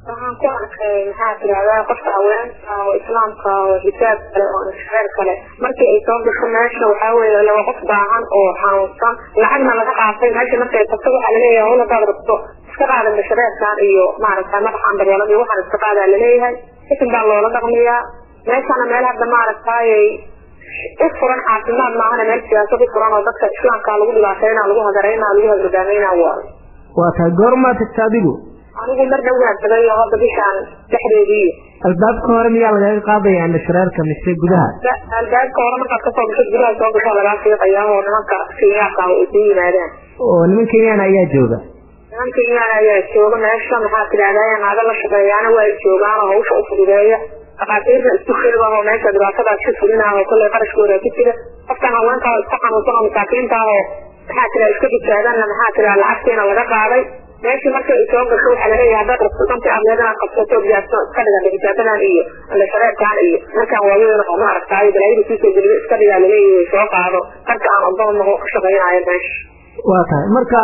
waxaan ku arkay maxaa tirahdaa qofka haweenka oo islaamka oo xijaab kale oo shareer kale markii ay soo gasho meesha waxaa weeye laba qof baahan oo xanuunsan lacagna laga qaatay meesha markay tagto waxaa laleeyahay hol hadaad rabto iska qaada mashareerkan iyo maaragtay madaxaan daryeelada iyo waxaan iska qaadaa laleeyahay isin baa loola dhaqmiyaa meeshana meel hadda maaragtayay u furan caafimaad maahana meel siyaasad u furan oo dadka islaamka lagu dhibaateyna lagu hagareyna lagu hagardaameyna waa waa tahay goormaa tagta adigu anigu mar dhowaan tagay oo hadda bishaan dhexdeedii albaabka hore miyaa lagaga qaadaya indhashareerka mise gudaha albaabka hore markaad kasoo gasho gudaha soo gasho lagaa fiiqaya oo nimanka kenyaanka ah ay ku yimaadaan oo niman kenyaan ayaa jooga niman kenyaan ayaa jooga meesha maxaa tidahdaa naaga la shaqeeyaana waa joogaan oo hawsha u fududeeya dhakhaatiirta isku xilba oo meesha dhibaatadaas ka fulinaah oo kolley qarashkooda ku jira qofkan haweenka iska xanuunsan oo masaakiinta ah oo maxaa tira iska badbaadana maxaa tira lacagtiina laga qaaday meeshii markay soo gasho waxaa laleeyahay haddaad rabto dantii aad inaad qabsato gaarto iska dhigan xijaabadan iyo indhashareerkan iyo markaan waaweyn oo maaragtay balaayada kusoo geliyo iska dhigaa laleeyahay soo qaado dadka aan odoonnaho ka shaqaynayo meesha waa tahay marka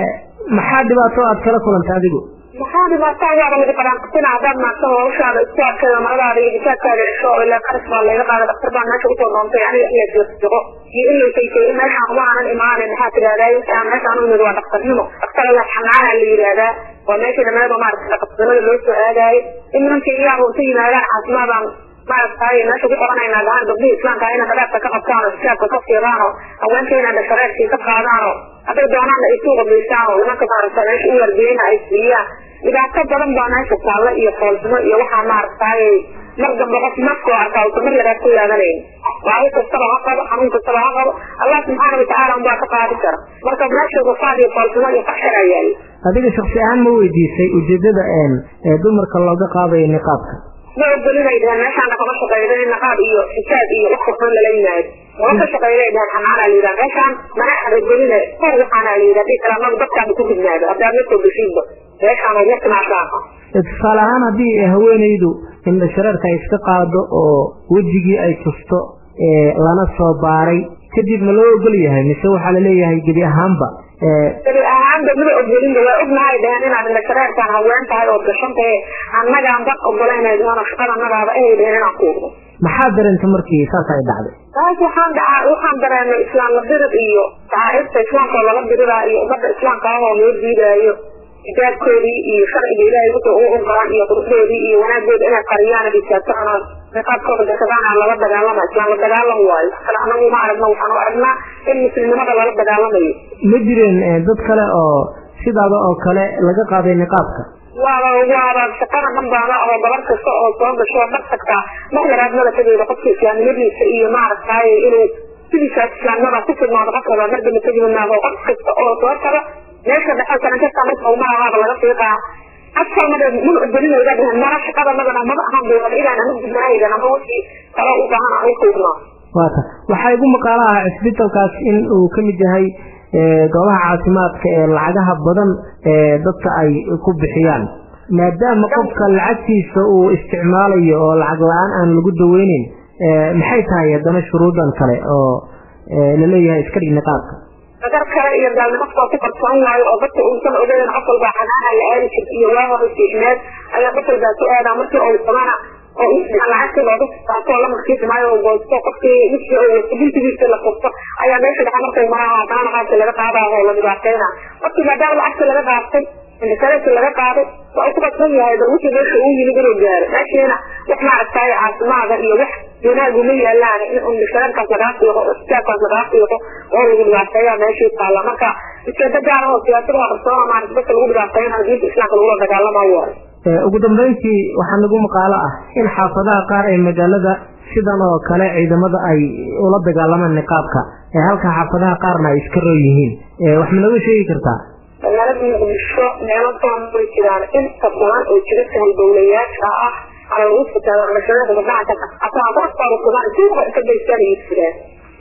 maxaa dhibaato aad kala kulantay adigu maxaa dhibaatadaada laga qaraanqatina haddaad maagto hawshaada isku adkeedo maradaada iyo xijaabkaada cisho ilaa qaras baa layga qaada dhaktar baa meesha usoo doontay aniga iya jiqjiqo iyo in laysaytay meeshaan uma aanan imaanin maxaa tidahdaa meeshaan u imid waa dhaktarnimo dhaktar la xanaana la yidhaahdaa waa meesha dhameeba maaragta dhaqtarnimada loo soo aadaayo in nimanka iyaaba unta yimaadaan caafimaadaan maaragtay meesha ku qoranaynaa gahan gabdhihii islaamka inay qadaabka ka qabtaan oo xijaabka ka fiiqaan oo haweenkeena dhashareerkii ka qaadaan oo hadday doonaanna ay suuqa geystaan oo nimanka maaragta meesha u wardiyeyna ay siiyaan dhibaato badan baa meesha taalla iyo foolxumo iyo waxaa maaragtay mar dambe qof nafkoo arkaa usa mar labaad ku yaadanayn baahi kastaba ha qabo xanuun kastaba ha qabo allah subxaana watacaala unbaa ka qaadi kara marka meesha gufaad iyo foolxumo iyo faxshar ayaa adiga shaksi ahaan ma weydiisay ujeedada ee dumarka looga qaadayo niqaabka ma ogolinay dhaheen meeshaana kama shaqeyda in niqaab iyo xijaab iyo wax kufan lala yimaado oo ka shaqeynay dhaheen xanaana la yidhaha meeshaan mana ogoline kor waxaana la yidhaha dii kale anagu dadkaanu ku gudnaado haddaad ma soo geshiinba meeshaan oo martimaasaaqa tusaale ahaan haddii haweenaydu indhashareerka ay iska qaado oo wejigii ay tusto lana soo baaray kadib ma loo ogol yahay mise waxaa laleeyahay gebi ahaanba gebi ahaanba mada ogolinba waa ognahay dhaheen inaad indhashareerkaan haween tahay ood gashan tahe annagaan dad ogolayna dhaheen shaqada annagaaba ahay dhaheen inaan kuuqdo maxaa dareentay markii saas ay dhacday taas waxaan dhacaa waxaan dareemay islaam la dirid iyo tacaarifta islaamka oo lala diridaa iyo ummadda islaamka ah oo loo diidaayo xijaabkoodii iyo sharciga ilaahay wuxuu u ogolaan iyo quruxdoodii iyo wanaagooda inay qariyaan dhisaabtaan niqaabkooda gashadaan lala dagaalama islaan la dagaalam waayo kale anagu ma aragno waxaan u aragnaa in muslimnimada lala dagaalamayo ma jireen dad kale oo sidaada oo kale laga qaaday niqaabka waaba waaba shaqada dhan baana oo gabar kasta oo soo gasho dhar tagtaa mar yaraad madaxadeeda qofka islaamnimadiisa iyo maaragtay inuu sidiisaas islaamnimada ku fidnaado qofkaba mar dambe tagimanaado qof kasta oo soo taga meesha dhexe sanan kasta marka umaahaaba laga fiiqaa asal mada mun ogolinayda dhehen mara shaqada madana maba ahaan doonada ilaan ama gudnaaydan ama wixii kale u baahan aan u kuugnaa waata waxaa igu maqaalo ah cisbitalkaas in uu ka mid yahay goobaha caafimaadka ee lacagaha badan ee dadka ay ku bixiyaan maadaama qofka lacagtiisa uu isticmaalayo oo lacag la-aan aan lagu daweyneyn maxay tahay haddana shuruudan kale oo laleeyahay iska dhig niqaabka dadar kale iyo gaalnimafkaa ku qarsoon waayo oo dadka uusan ogeyn qof walbaa xanaana la aadi jirta iyo waa hore fiicneed ayaa qof walbaa ku aadaa markii oo samana oo lacagtii looga saato la markiis maayo oo goosto qofkii wixii oo wato bintigiisa la furto ayaa meesha dhexe markay maraha haddana qaabka laga qaadayo oo la dhibaateyna qofkii maadaama lacagtii laga qaatay indhashareerkii laga qaaday waa uu ku qasban yahay bal wixii meesha uu yimid inuu gaaro meeshiina wax maaragtay caafimaada iyo wax wanaagu ma yaalaan in indhashareerkaas lagaa fiiqo istaabkaas lagaa fiiqo oo lagu dhibaateeya meeshii taalla marka ujeedo gaar oo siyaasadaha qarsoona maarata dadka lagu dhibaateyna diinta islaamka lagula dagaalama waayo ugu dambeyntii waxaa nagu maqaalo ah in xaafadaha qaar ee magaalada sidan oo kale ciidamada ay ula dagaalamaan niqaabka ee halka xaafadaha qaarna ay iska roo yihiin wax ma nooga sheegi kartaa magaalada muqdisho meelo badan way jiraan inta badan oo jira sahaldowlayaasha ah ala lagu fitaado indhashareerka gabdhaha ka ataa dadkooda sugan suuqa inta gaystaan ay jiraan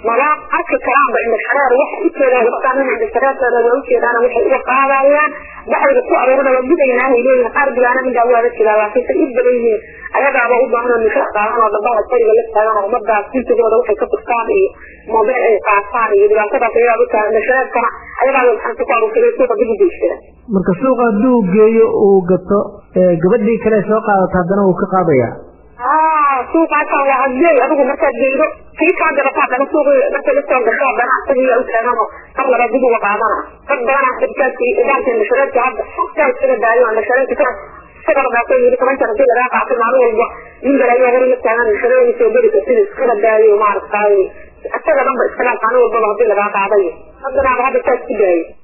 mala arki karaanba indhashareer waxay ujeedaan gabadhaan in indhashareerteeda waa ujeedaan waxay uga qaadayaan baxayga ku aruurina waa gudaynaa ay leeyihin qarbigaana middaa waada jiraa laakiin say u badan yihiin ayagaaba u baahan oo nisho qaadan oo dambaha qoriga la taagan oo ummadaas jinsigooda waxay ka furtaan iyo moobeel ay qaataan iyo dhibaatadaas ayagaa u taagan indhashareerkana ayagaaba maxanta ku aruursaday suuqa dib u geysada marka suuqa hadduu geeyo uu gato gabadhii kale soo qaadato haddana wuu ka qaadayaa suuqaasaan waa hadgeey adigu markaad geydo kii kaa gadataa dana suuqi markay la soo gasho haddana isagiiya u taaganoo mar laba dib uga qaadana dad badanaa dadkaasi idaalka indhashareerka hadda saa iskaga daayo indhashareerka ka sagardaasoo yiri toban jar hadii lagaa qaato maalin walba nin galayo hore la taagan indhashareerka soo geli kartid iskaga daayo maaragtay isaga dhanba iska dhaaf maalin walbaba hadii lagaa qaadayo haddanaaba hadda saa isku daayo